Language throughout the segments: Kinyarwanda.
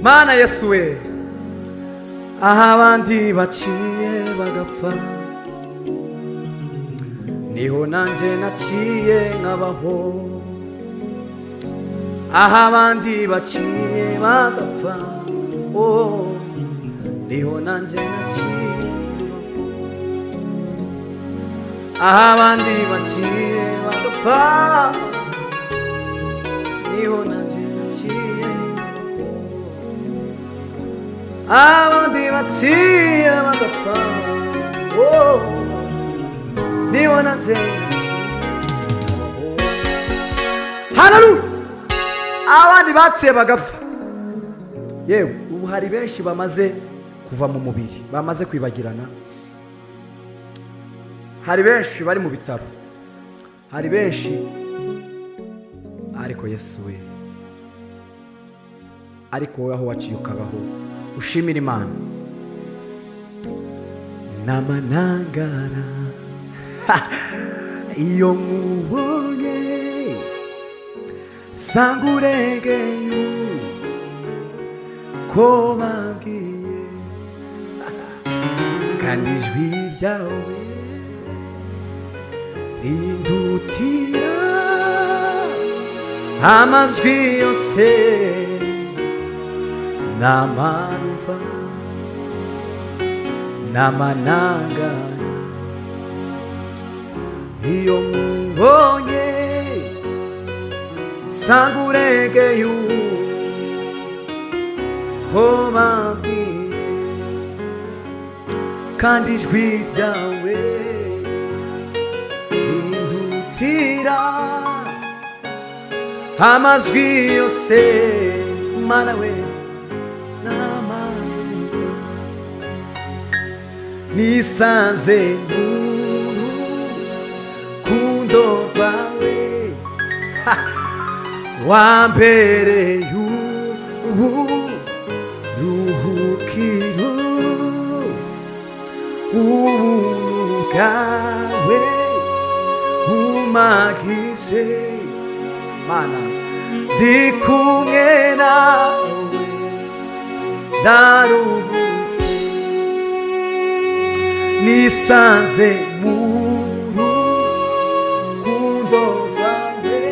mana yesu we aho abandi baciye bagapfa niho nanjye naciye nkabaho aho abandi baciye bagapfa oh, niho nanjye naciye nkabaho aho abandi baciye bagapfa niho nanjye naciye nkabaho abandi baciye bagapfa oh, niho nanjye hararu abandi baciye bagapfa yewe ubu hari benshi bamaze kuva mu mubiri bamaze kwibagirana hari benshi bari mu bitaro hari benshi ariko yesu we ariko wowe aho waciye ukabaho ushimira imana n'amanangara iyo nkubonye sanga uregeye ko babwiye kandi ijwi ryawe rindutira amajwi yose n'amanuva n'amanangara iyo nkubonye sanga uregeye ko babwiye kandi ijwi ryawe rindutira amajwi yose mana we n'amanza nisanze nkuru kundorwawe wambereye uburuhukiro ubuntu bwawe bumagije mana ndi kumwe nawe ndaruhutse nisanze mu rukundo rwawe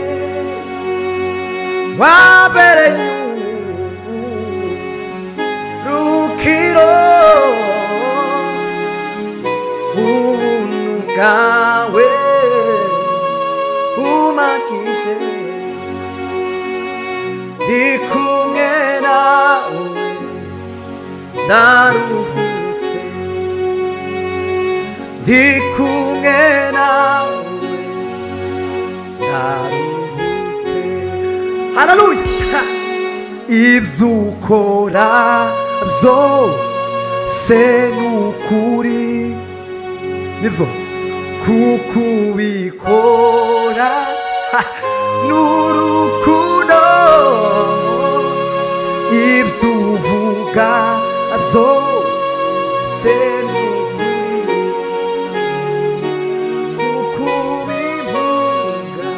wabereye urukiro ubuntu bwawe umakije ndi kumwe nawe ndaruhutse ndi kumwe nawe ndaruhutse hararuya ibyo ukora byose ni ukuri nibyo kuko ubikora ha, ni urukundo ibyo uvuga byose ni ukuri kuko ubivuga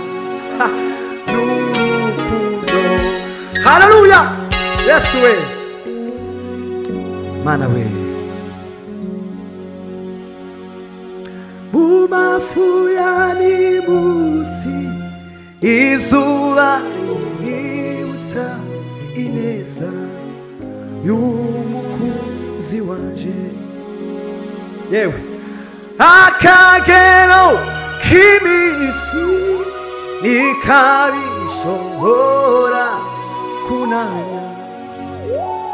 ha, ni urukundo hararuya yesu we mana we bubafu ya nimusi izuba rimwibutsa ineza y'umukunzi wanje yewe akagero k'iminsi ntikabishobora kunanya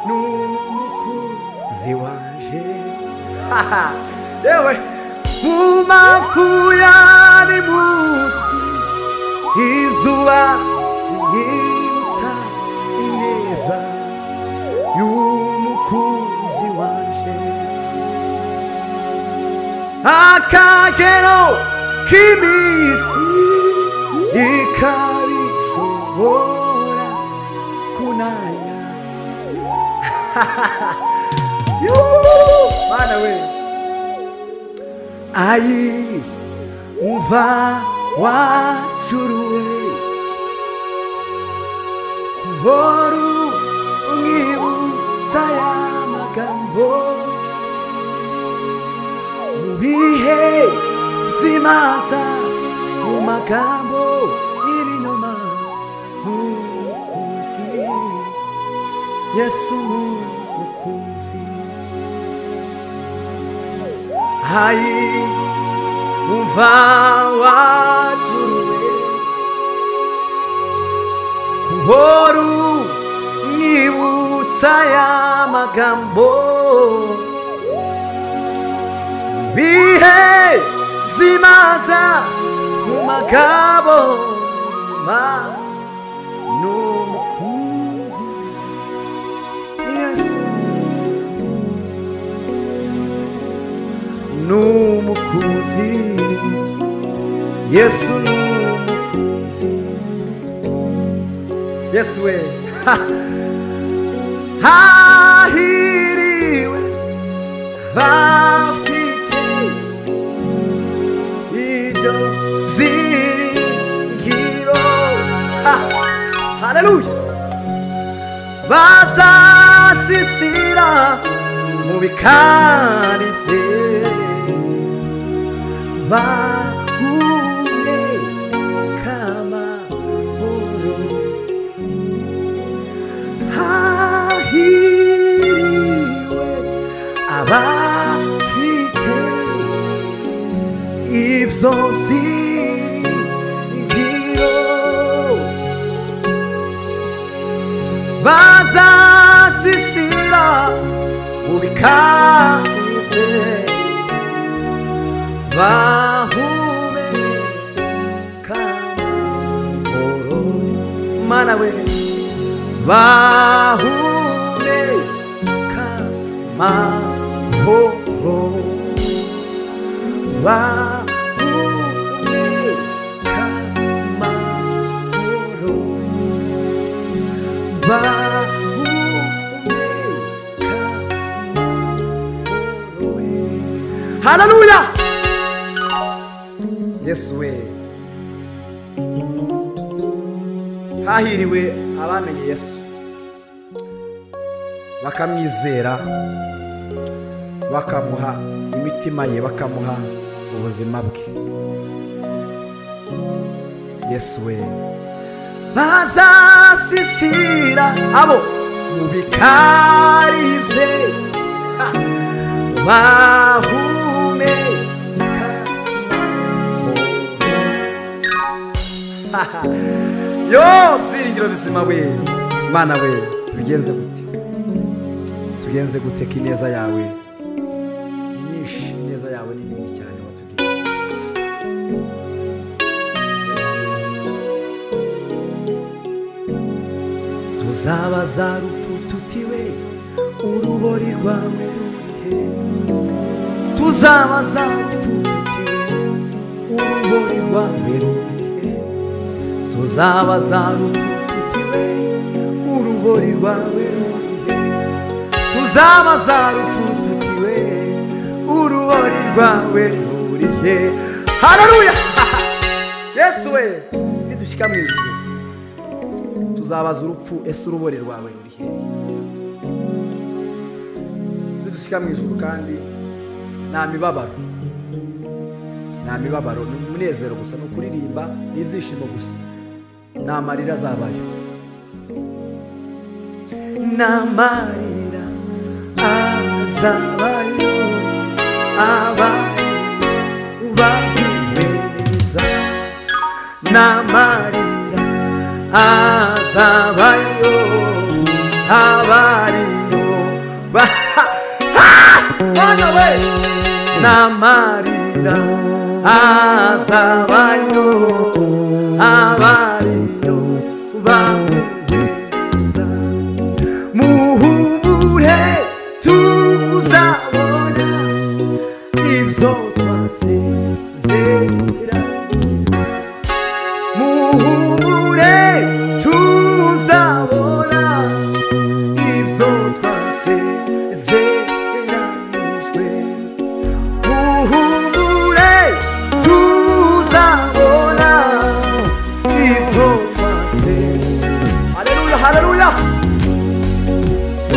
n'umukunzi wanje haha yewe umafuyani munsi izuba ryibutsa ineza y'umukunzi wanje akagero k'iminsi ikabishobora kunanya Yuhu! mana we ayi umva wacuruwe buhoro umwibuke imanza mu magambo y'ibinyoma n'umukunzi yesu n'umukunzi hayi umva wajuruwe kuhoru nibutsa ya magambo bihe zimaza mu magabo ma n'umukunzi yesu n'umukunzi n'umukunzi yesu n'umukunzi yesu we ha! hahiriwe bafite ibyo ziringiro Ha! haleluya bazasisira mu bikari bye bahumeka amahoro hahiriwe abafite ibyo byiringiro bazasisira mu bikabye bahumeka amahoro mana we bahumeka amahoro bahumeka amahoro bahumeka amahoro we haleluya yesu we hahiriwe abamenye yesu bakamwizera bakamuha imitima ye bakamuha ubuzima bwe yesu we bazasisira abo mu bikari bye Ha! bahumeka amahoro yo byiringiro bizima we mana we tubigenze gute tubigenze gute ko ineza yawe ni nyinshi ineza yawe ni nini cyane watubwiye Yesu, tuzabaza rupfu tutiwe urubori rwawe rurihe tuzabaza rupfu tutiwe urubori rwawe rurihe tuzabaza rupfu tutiwe urubori rwawe rurihe tuzabaza rupfu tutiwe urubori rwawe rurihe haleluya yesu we nidushyika mu ijuru tuzabaza urupfu ese urubori rwawe ruri hehe nidushyika mu ijuru kandi nta mibabaro nta mibabaro ni umunezero gusa ni ukuririmba ni ibyishimo gusa nta marira azabayo n'amarira azabayo abantu baguhereza n'amarira azabayo abariyo bana we n'amarira azabayo abariyo baguhereza muhumure tuzabona ibyo twasezeranije muhumure tuzabona ibyo twasezeranijwe muhumure tuzabona ibyo twase haleluya haleluya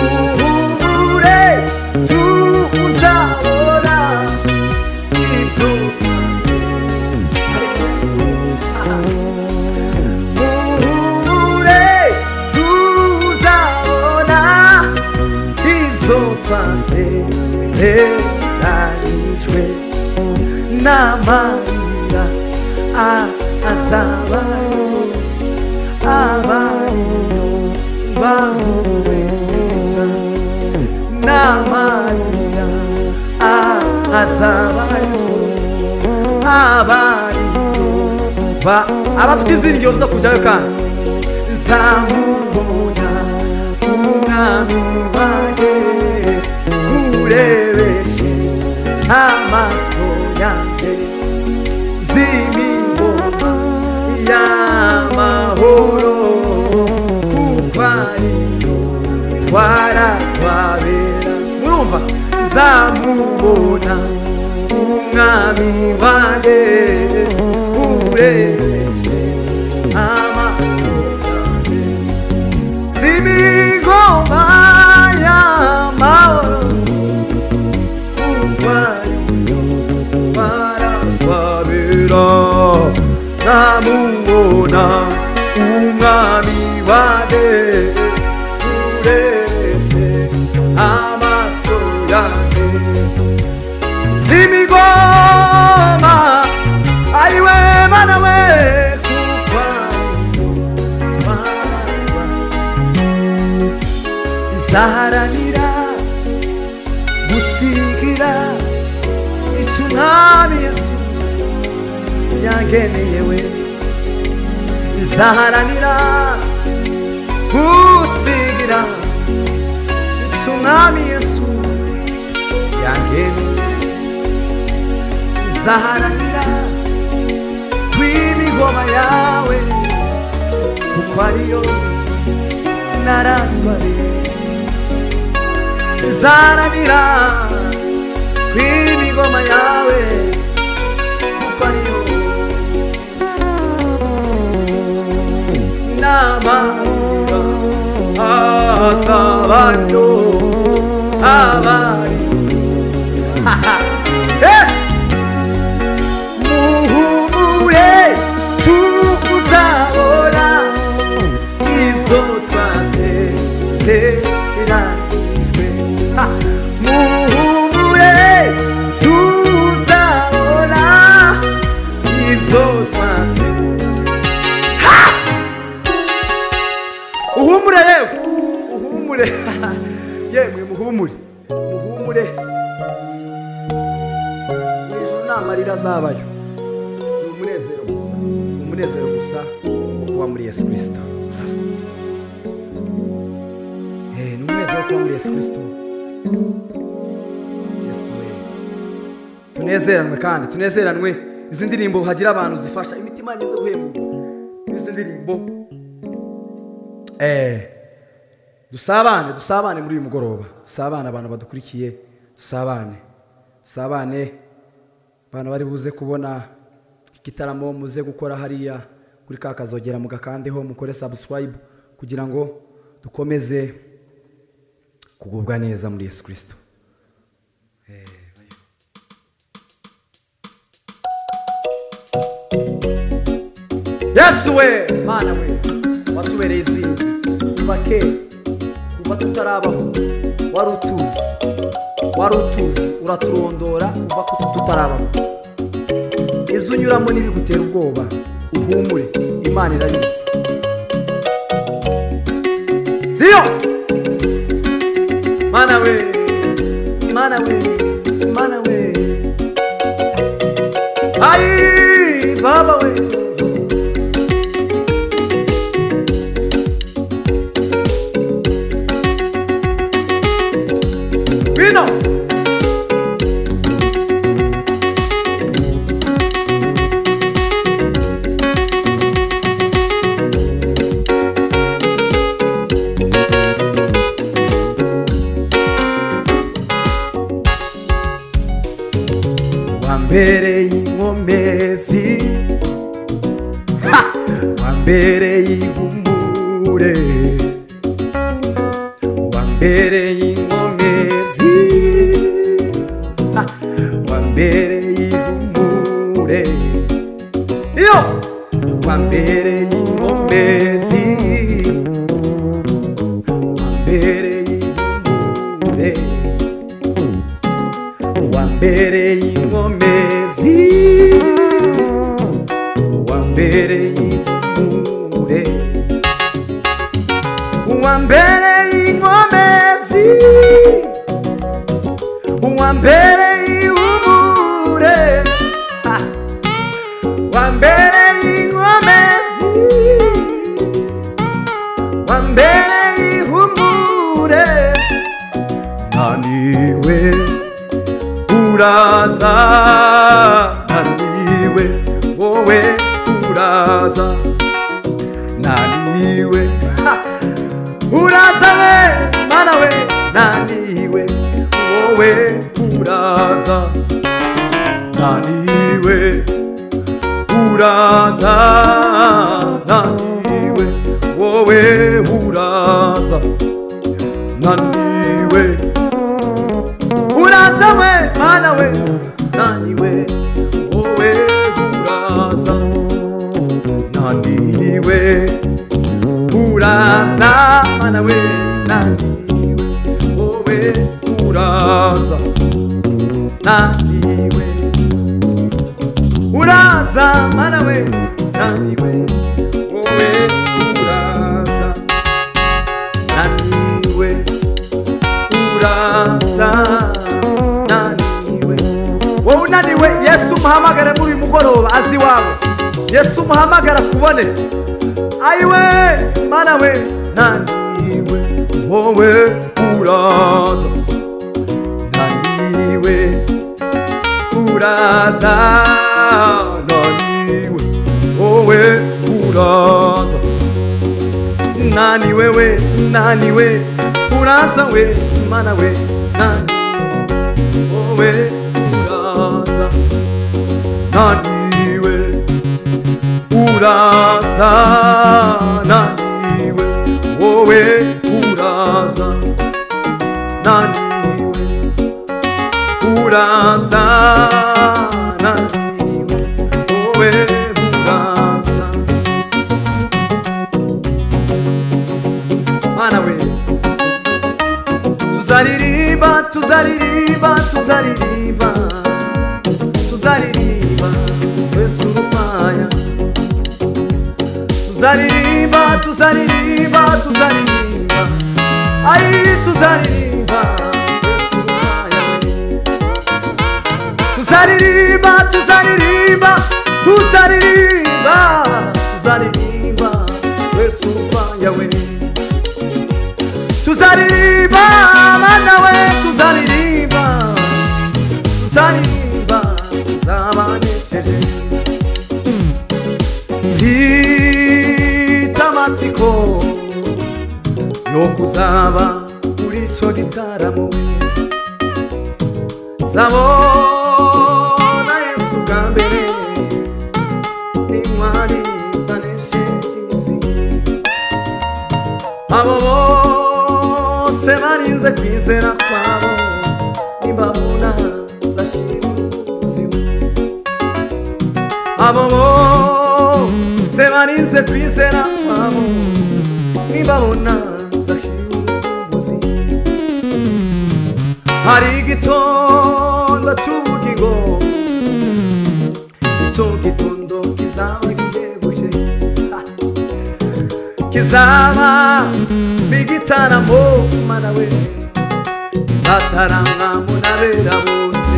uhumure tuzabona ibyo twasezeranye twasezeranijwe n'amarira azabaho abariro bamuwe neza n'amarira azabaho abariro ba abafite izingiro zo kujyayo kandi nzamubona umwami wanjye urebeshe amaso yanjye z'imingoma y'amahoro kuko ariyo twarazwabera murumva nzamubona umwami wanjye urebeshe amaso yanjye z'imigoma y'amahoro kuko ariyo twarazabira namubona umwami wade urese amaso yanjye z'imigoma ariwe mana we kuko ariyo twarazabira nzaharanira gusigira icyo umwami yesu yageneye we nzaharanira gusigira icyo umwami yesu yageneye nzaharanira kw'imigoma yawe kuko ariyo narazwariye nzaranira kw'imigoma yawe kuko ariyo n'amahoro azabano abari muhumure tuzabona ibyo twasezeranijwe Ha! muhumure tuzabona ibyo twasezeranijwe uhumure yewe uhumure yemwe muhumure muhumure ijuru nta marira azabayo ni umunezero gusa ni umunezero gusa wo kuba muri yesu kirisito Eh, ni umunezero wo kuba muri yesu kirisito yesu we tunezeranwe kandi tunezeranwe izi ndirimbo hagira abantu zifasha imitima yageze guhemburwa n'izi ndirimbo Eh, dusabane dusabane muri uyu mugoroba dusabane abantu badukurikiye dusabane dusabane abantu bari buze kubona igitaramo muze gukora hariya kuri ka kazogera mugakandeho mukore subscribe kugira ngo dukomeze kugubwa neza muri yesu kirisito yesu we mana we watubereye ibyiza kuva kera kuva tutarabaho wari utuzi wari utuzi uraturondora kuva kutu tutarabaho izo unyuramo ntibigutera ubwoba uhumure imana irabizi iyo mana we mana we mana we ayi baba we Vino. wambereye inkomezi Ha! wambereye ibumbure wambereye inkomezi ha, wambereye ihumure iyo wambereye inkomezi wambereye ihumure uwa mbere y'inkomezi uwa mbere y'impure uwa mbere y'inkomezi uwa mbere y'ihumure ha! uwa mbere y'inkomezi uwa mbere y'ihumure naniwe uraza naniwe wowe uraza naniwe ha! uraza we mana we naniwe wowe uraza naniwe uraza naniwe wowe uraza naniwe uraza we mana we naniwe wowe uraza naniwe uraza mana we naniwe wowe uraza naniwe uraza mana we naniwe wowe uraza naniwe uraza naniwe wowe unaniwe yesu umuhamagare muri uyu mugoroba azi iwawe yesu umuhamagara kubone ayiwe mana we naniwe wowe uraza naniwe uraza naniwe wowe uraza naniwe we naniwe uraza we mana we naniwe wowe uraza naniwe uraza naniwe wowe uraza naniwe uraza naniwe wowe uraza mana we tuzaririmba tuzaririmba tuzaririmba tuzaririmba yesu urufaya tuzaririmba tuzaririmba tuzaririmba ayi tuzaririmba yesu urufaya tuzaririmba tuzaririmba tuzaririmba tuzaririmba yesu urufaya we tuzaririmba mana we tuzaririmba tuzaririmba zabanesheje mfite amatsiko yo kuzaba kuri icyo gitaramo zabona yesu bwa mbere n'intwari zanesheje isi abo bose barinze kwizera kwabo nibabona zashira ubuzima abo bose barinze kwizera kwabo nibabona zashira ubuzima hari igitondo cy'ubugingo icyo gitondo kizaba gihebuje Ha! kizaba bigitaramo mana we kizatarama munabera bose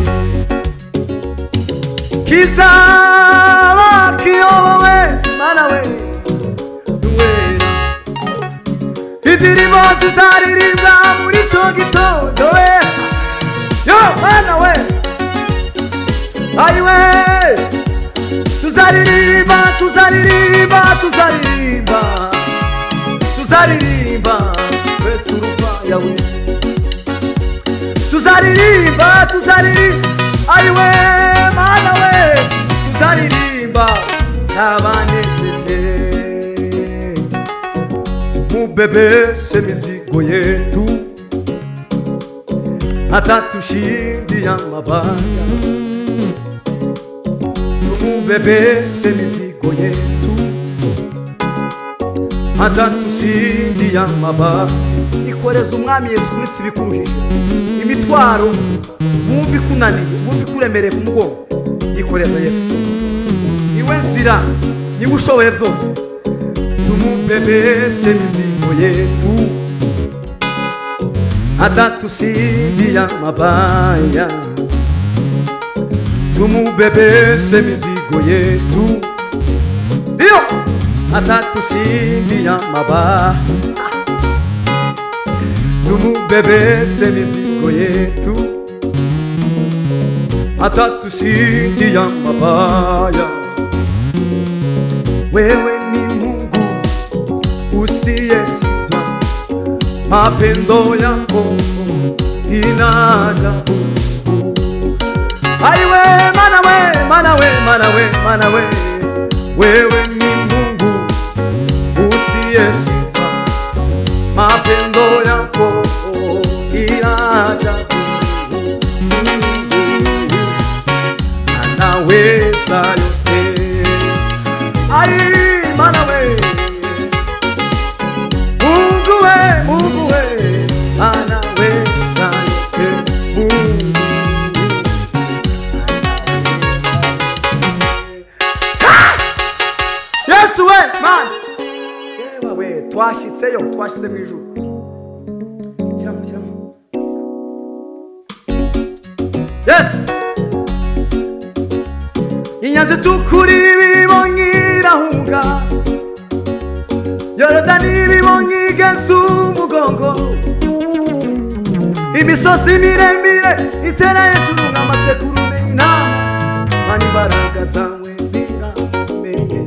kizaba kiyobowe mana we n'uwera indirimbo zizaririmba muri icyo gitondo we yo mana we ayiwe tuzaririmba tuzaririmba tuzaririmba tuzaririmba mbese urupfa yawe tuzaririmba tuzaririmba ayiwe mana we tuzaririmba zabanejeje mubebeshe mizigo yetu atatushindia mabaya tumubebeshe mizigo yetu hata tusindi ya mabaya koreza umwami Yesu Kristo ibikuruhije imitwaro wumva ikunaniye wumva ikuremereye ku mugongo yikoreza Yesu niwe nzira niwe ushoboye byose tumubebeshe mizigo yetu atatusidia mabaya tumubebeshe mizigo yetu iyo atatusidia mabaya tumubebeshe mizigo yetu atatusidia mabaya wewe ni mungu usiyeshindwa mapendo yako inajabu aiwe manawe manawe manawe manawe wewe ni mungu usiyeshindwa mapendo yako inajabu anaweza yote ai manawe Mungu we, Mungu we, anaweza yote. Mungu. Ha! Yesu we, man. Yewe we, twashitseyo twashitse mu ijuru Shyiramo, shyiramo. Yes! inyanza itukura ibibonye irahunga yorodani ibibonye igeze umugongo imisozi miremire itera hejuru nk'amasekurume inama mana imbaraga zawe zirakomeye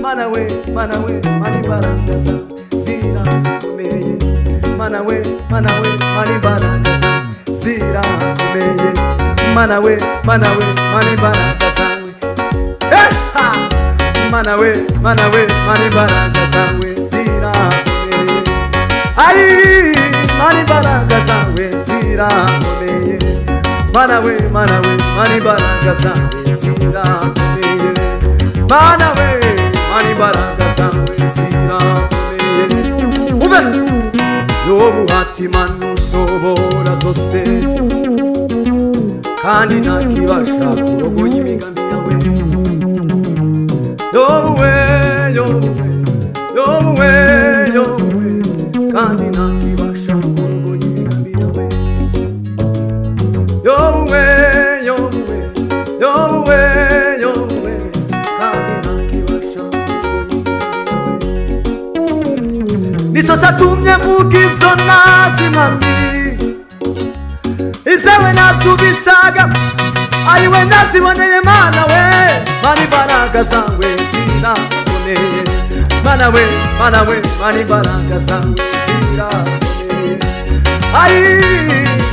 mana we mana we mana imbaraga zawe zirakomeye mana we mana we mana imbaraga zawe zirakomeye mana we mana we mana imbaraga zawe Eha! mana we mana we mana imbaraga zawe zirakomeye ayi mana imbaraga zawe zirakomeye mana we mana we mana imbaraga zawe zirakomeye mana we mana imbaraga zawe zirakomeye uve n'ubuhati mana ushobora byose kandi ntakibasha kurogoya imigambi yawe yobuwe yobuwe yobuwe yobuwe kandi ntakibasha kurogoya imigambi yawe yobuwe yobuwe yobuwe yobuwe kandi ntakibasha kurogoya imigambi yawe ni sasa atumye mvuga ibyo ntazi impamyi ibyawe nabyubishaga ayiwe naziboneye mana we mana imbaraga zawe ziraboneye mana we mana we mana imbaraga zawe ziraboneye ayi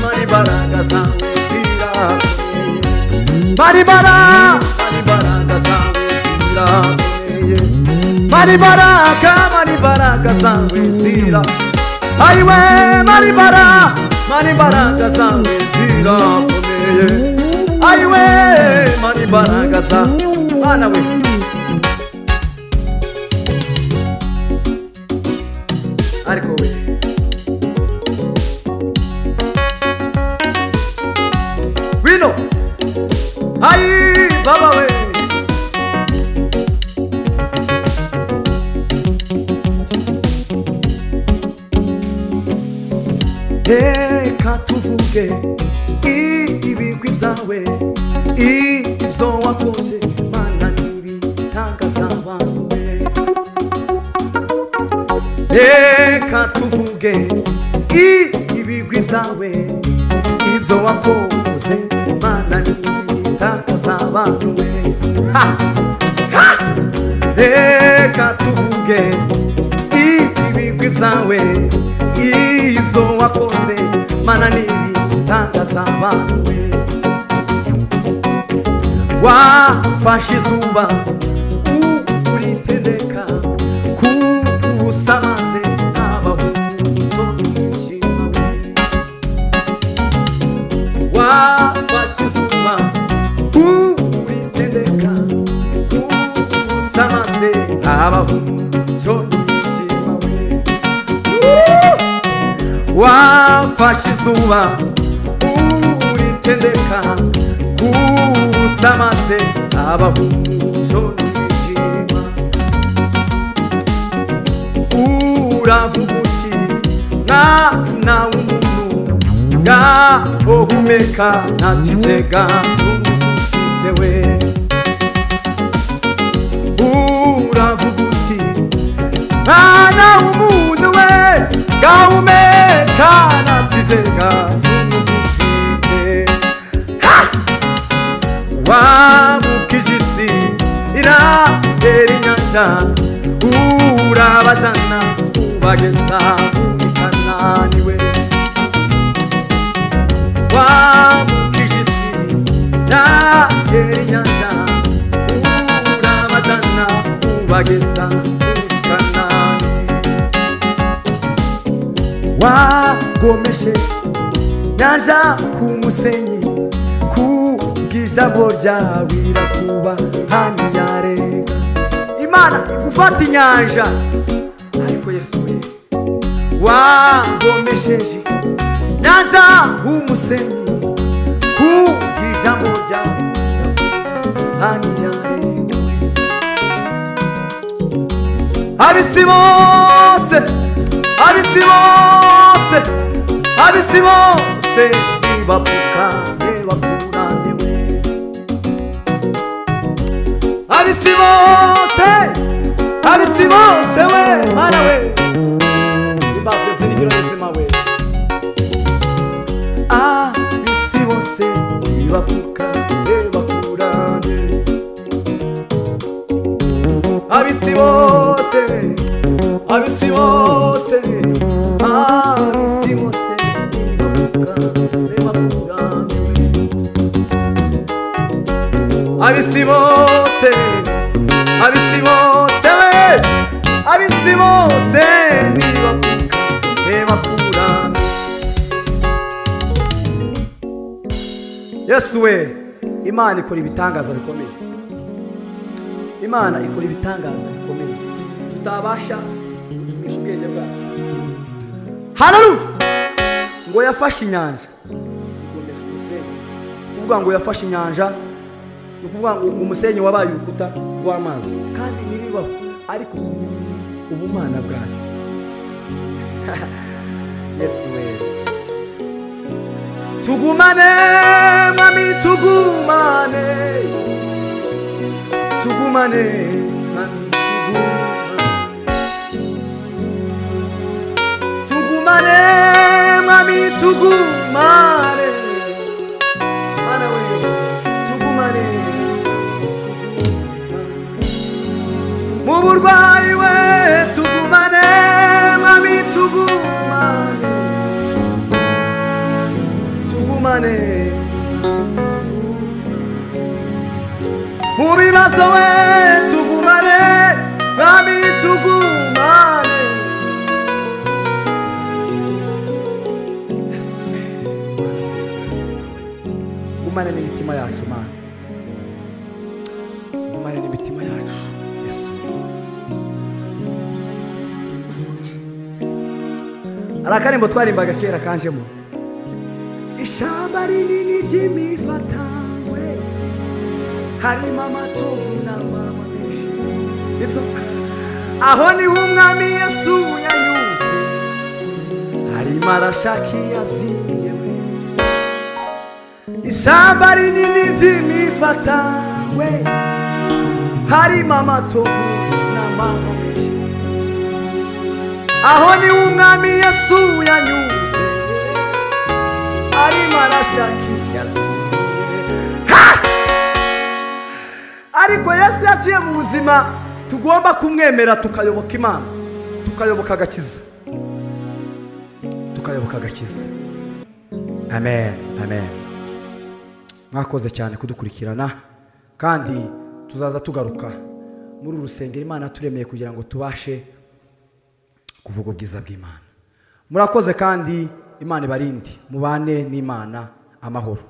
mana imbaraga zawe ziraboneye mana imbara mana imbaraga zawe ziraboneye mana imbaraga mana imbaraga zawe ziraboneye ayiwe maribara maribaraga zawe zirakomeye ayiwe maribaraga za bana we ariko we wino ayi baba we reka tuvuge ibigwi byawe ibyo wakoze mana n'ibitangaza abantu be reka tuvuge ibigwi byawe ibyo wakoze mana n'ibitangaza abantu be ha! Ha! reka tuvuge ibigwi byawe izo wakoze mana n'ibitangaza abantu we wafashe izuba uritendeka ku busa maze abahunzo n'umwijima we wafashe izuba uritendeka kubusa maze abahunzo n'umwijima we wafashe izuba uritendeka kusamase abahumuco n'ijima uravuga uti mwana w'umuntu ngaho humeka nta kiceganzu ufitewe uravuga uti mwana w'umuntu we ngaho humeka nta kiceganzu ufite wabukije isi irahera inyanja urabajyana ubageza muri kanani we wabukije isi irahera inyanja urabajyana ubageza muri kanani wagomeshe nyanja ku musenyi ku bw'ijambo ryawe irakuba hano yarenga imana igufata inyanja ariko yesu we wagomesheje nyanza umusenyi ku bw'ijambo ryawe hano yarenga abisi bose abisi bose abisi bose nibapfukamye bakunaniwe abisi bose abisi bose we mana we imbazwe zirigiro buzima we abisi bose nibapfukamye bakunaniwe abisi bose abisi bose abisi bose nibavuga nibakuraniwe abisi bose abisi bose we abisi bose nibavuga nibakuraniwe yesu we imana ikora ibitangaza bikomeye imana ikora ibitangaza bikomeye tutabasha gutumisha ubwenge bwacu hararuya ngo yafashe inyanja igomesha umusenyi ni ukuvuga ngo yafashe inyanja ni ukuvuga ngo umusenyi wabaye urukuta rw'amazi kandi ntibibaho ariko ubumana bwayo yesu we tugumane mwami tugumane tugumane mwami tugumane tugumane mwami tugumane mana we tugumane tugumane. mu burwayi we tugumane mwami tugumane tugumane mu bibazo we tugumane mwami tugumane Yesu, Mana uzitabirize. gumane n'imitima yacu mana gumane n'imitima yacu yesu hari akarimbo twarimbaga kera kanjemo ishyamba rinini ry'imifatangwe harimo amatovu n'amahwa menshi nibyo aho niho umwami yesu yanyuze harimo arashaka iyazimiye we ishyamba rinini ry'imifatangwe harimo amatovu n'amahwa menshi aho niho umwami yesu yanyuze arimo arashaka iyazimiye Ha! ariko yesu yaciye mu buzima tugomba kumwemera tukayoboka imana tukayoboka agakiza tukayoboka agakiza amen amen mwakoze cyane kudukurikirana kandi tuzaza tugaruka muri uru rusengero imana yaturemeye kugira ngo tubashe kuvuga ubwiza bw'imana murakoze kandi imana ibarinde mubane n'imana amahoro